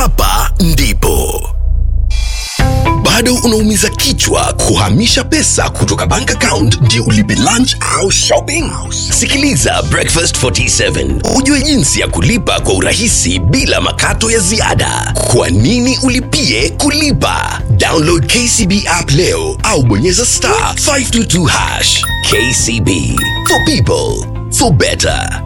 hapa ndipo bado unaumiza kichwa kuhamisha pesa kutoka bank account ndio ulipe lunch au shopping sikiliza breakfast 47 ujue jinsi ya kulipa kwa urahisi bila makato ya ziada kwa nini ulipie kulipa download kcb app leo au bonyeza star 522 hash kcb for people for better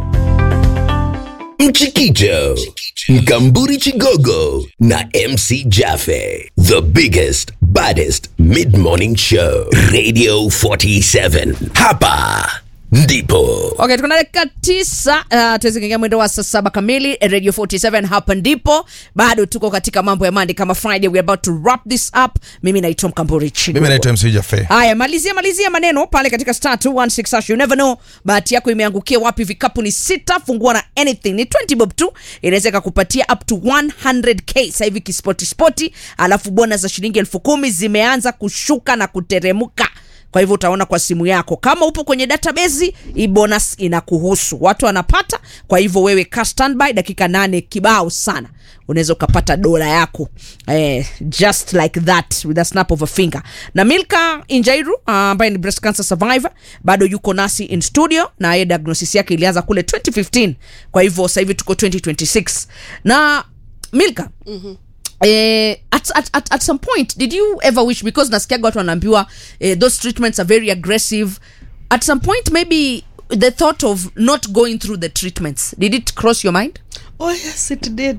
Mchikicho, Mkamburi Chigogo na MC Jaffe. The biggest, baddest mid-morning show. Radio 47. Hapa ndipo. Okay, tuko na dakika tisa uh, tuweze kuingia mwendo wa saa saba kamili Radio 47 hapa ndipo. Bado tuko katika mambo ya Monday kama Friday, we are about to wrap this up. Mimi naitwa Mkamburi Chigogo. mimi naitwa mc jafe Haya, malizia malizia maneno pale katika star 216 hash. You never know bahati yako imeangukia wapi. Vikapu ni sita, fungua na anything ni 20 bob tu, inaweza ikakupatia up to 100k sasa hivi kispoti spoti, alafu bona za shilingi elfu kumi zimeanza kushuka na kuteremuka kwa hivyo utaona kwa simu yako kama upo kwenye database hii bonus inakuhusu watu wanapata kwa hivyo wewe ka standby dakika nane kibao sana unaweza ukapata dola yako eh, just like that with a snap of a finger na milka injairu uh, ambaye ni breast cancer survivor bado yuko nasi in studio na yeye diagnosis yake ilianza kule 2015 kwa hivyo sasa hivi tuko 2026 na milka mm-hmm Eh, at, at, at, at some point did you ever wish because nasikiaga watu wanaambiwa eh, those treatments are very aggressive at some point maybe the thought of not going through the treatments did it cross your mind Oh yes, it did.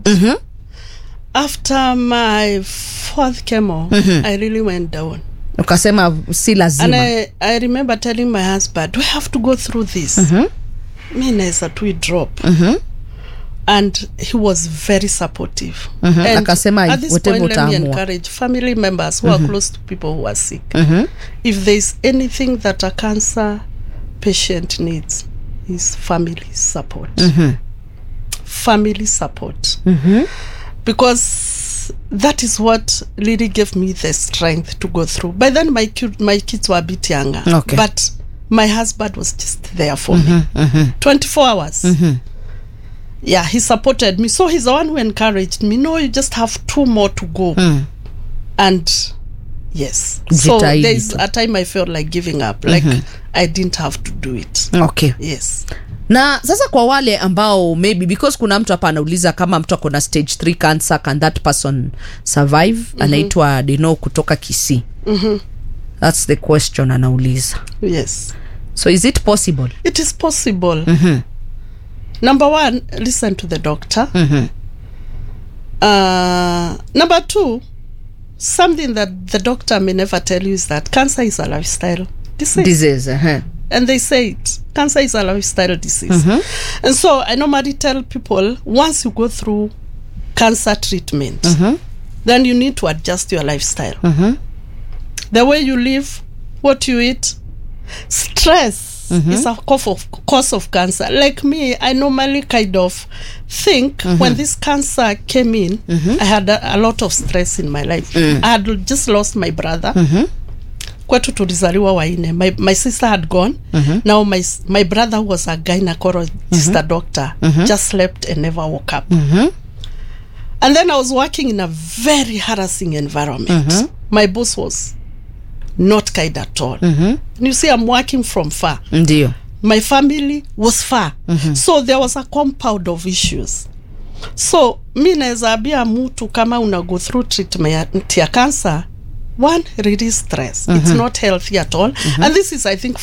After my fourth chemo, I really went down. ukasema si And lazima I, I remember telling my husband, we have to go through this. Mi naweza tu drop. And he was very supportive. And Akasema, at this whatever point, let me utaamua. encourage family members who are close to people who are sick. If there's anything that a cancer patient needs, is family support. Family support. because that is what really gave me the strength to go through. By then, my ki- my kids were a bit younger, Okay. but my husband was just there for me, twenty four hours. Yeah, he supported me. So he's the one who encouraged me. No, you just have two more to go, and yes. So Jitahidi there's tu. a time I felt like giving up, like I didn't have to do it. okay Yes. na sasa kwa wale ambao maybe because kuna mtu hapa anauliza kama mtu ako na stage 3 cancer can that person survive mm-hmm. anaitwa deno kutoka kisii mm-hmm. thats the question anauliza Yes. so is it possible It is possible. Number one, listen to the doctor. Uh, number two, something that the doctor may never tell you is that cancer is a lifestyle disease. disease uh-huh. and they say it cancer is a lifestyle disease. And so I normally tell people once you go through cancer treatment, then you need to adjust your lifestyle. The way you live, what you eat, stress is a cause of, cause of cancer. Like me, I normally kind of think when this cancer came in, I had a, a lot of stress in my life. I had just lost my brother. kwetu tulizaliwa waine my, my sister had gone now my, s- my brother who was a gynecologist a doctor just slept and never woke up and then i was working in a very harassing environment my boss was not kind at all and you see i'm working from far ndio my family was far so there was a compound of issues so mi naweza ambia mtu kama una go through treatment ya cancer one release stress it's not healthy at all and this is i think